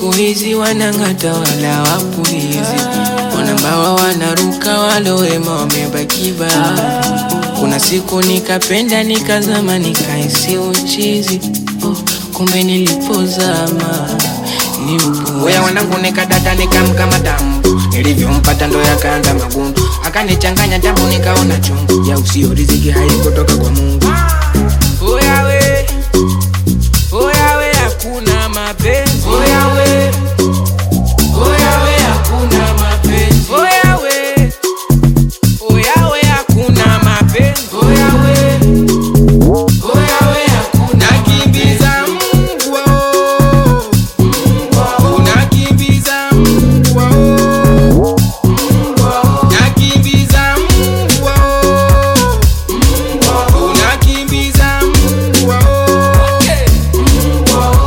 siku hizi wanang'ata wala wapulizi, wanambawa wanaruka, walowema wamebaki bahari. Kuna siku nikapenda nikazama, nikaisi uchizi oh, kumbe nilipozama ni upu. Weya wanangu nikadata nikamkama damu, nilivyompata ndo yakaanda magundu, akanichanganya damu nikaona chungu ya usio riziki haikutoka kwa Mungu. Oya we, oya we, hakuna mapenzi. Oya we, oya we, hakuna mapenzi. Oya we, oya we, hakuna mapenzi. Oya we, oya we, hakuna nakimbiza mbwa oh. Unakimbiza mbwa oh. Nakimbiza mbwa oh. Unakimbiza mbwa oh.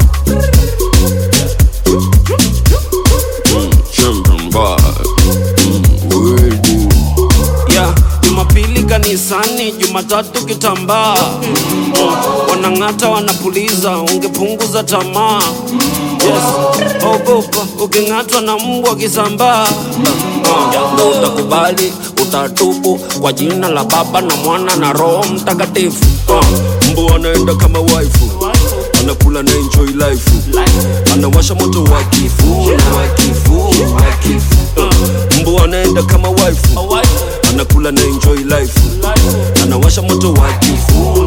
Champion boy. Mm, word. yeah, Jumapili kanisani, Jumatatu kitambaa mm. Wanang'ata wanapuliza, ungepunguza tamaa yes. Ogopa uking'atwa na mbwa kisambaa uh, ndo utakubali, utatubu kwa jina la Baba na Mwana na Roho Mtakatifu uh, Mbu anaenda kama waifu anakula na enjoy life anawasha moto wa kifu na wa kifu wa kifu uh. Mbu anaenda kama waifu anakula na enjoy life anawasha moto wa kifu